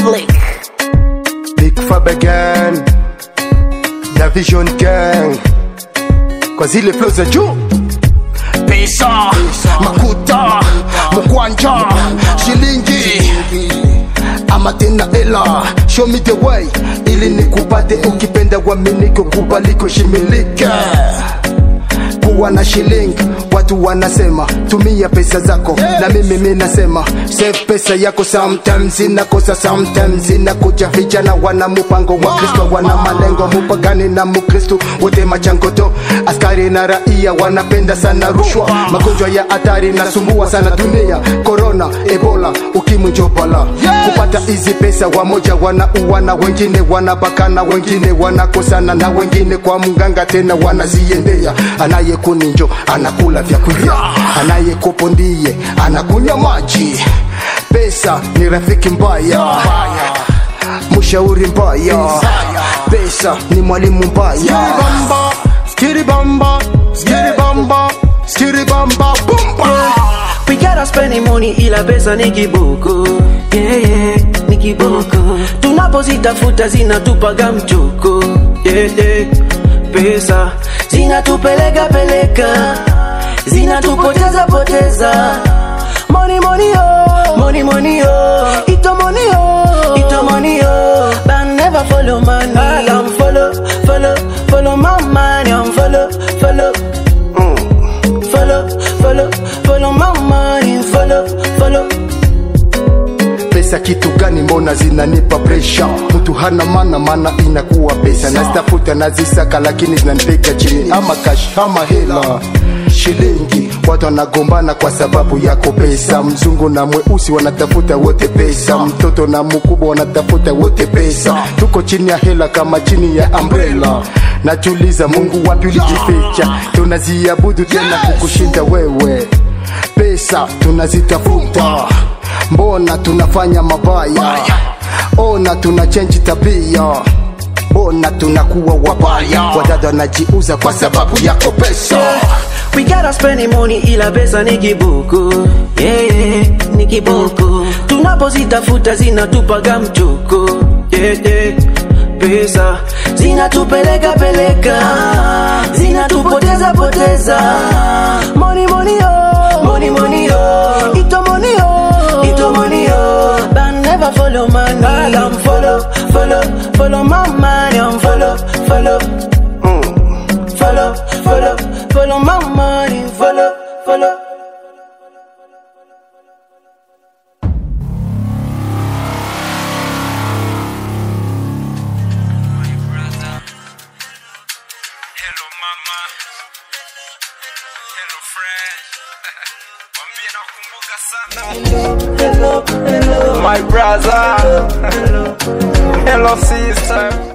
Republic. Big Fab again na Vision Gang kwa zile flow za juu pesa makuta mkwanja shilingi ama tena ela show me the way ili nikupate ukipenda waminiko kubaliko shimilike kuwa na shilingi watu wanasema tumia pesa zako na mimi mi nasema save pesa yako sometimes inakosa sometimes inakuja vijana wana mupango wa kristo wana malengo mupagani na mukristo wote machangoto askari na raia wanapenda sana rushwa magonjwa ya hatari nasumbua sana dunia corona ebola ukimwi njopala kupata hizi pesa wamoja wanauana wengine wanabakana wengine wanakosana na wengine kwa mganga tena wanaziendea anayekuninjo anakula vyakula anayekopo ndiye anakunywa maji pesa ni rafiki mbaya mshauri mbaya pesa ni mwalimu mbaya bamba skiri bamba skiri bamba skiri bamba bumba We gotta spend the money ila pesa ni kiboko yeah, yeah, ni kiboko tunapozitafuta zinatupaga mchoko yeah, yeah. pesa zinatupeleka peleka zinatupoteza poteza money money oh money money oh ito money oh ito money oh but never follow money I'm follow follow follow my money I'm follow follow follow, follow, follow my money, follow, follow. pesa kitu gani mbona zinanipa presha mtu hana mana mana inakuwa pesa nazitafuta nazisaka lakini zinanipeka chini ama kash ama hela shilingi watu wanagombana kwa sababu yako pesa mzungu na mweusi wanatafuta wote pesa mtoto na mkubwa wanatafuta wote pesa tuko chini ya hela kama chini ya umbrella najuliza mungu wapi ulijificha tunaziabudu tena kukushinda wewe pesa tunazitafuta mbona tunafanya mabaya ona tuna chenji tabia mbona tunakuwa wabaya wadada wanajiuza kwa sababu yako pesa We gotta spend the money ila pesa ni kiboko yeah, yeah, ni kiboko tunapozitafuta zinatupaga mchoko yeah, yeah. pesa zinatupeleka peleka zinatupoteza poteza money money oh money money oh ito money oh ito money oh but never follow money I'm follow follow follow my money I'm follow follow mm. follow follow follow my money follow follow Hello mama. Hello friend. Mwambie nakumbuka sana. My brother. Hello sister.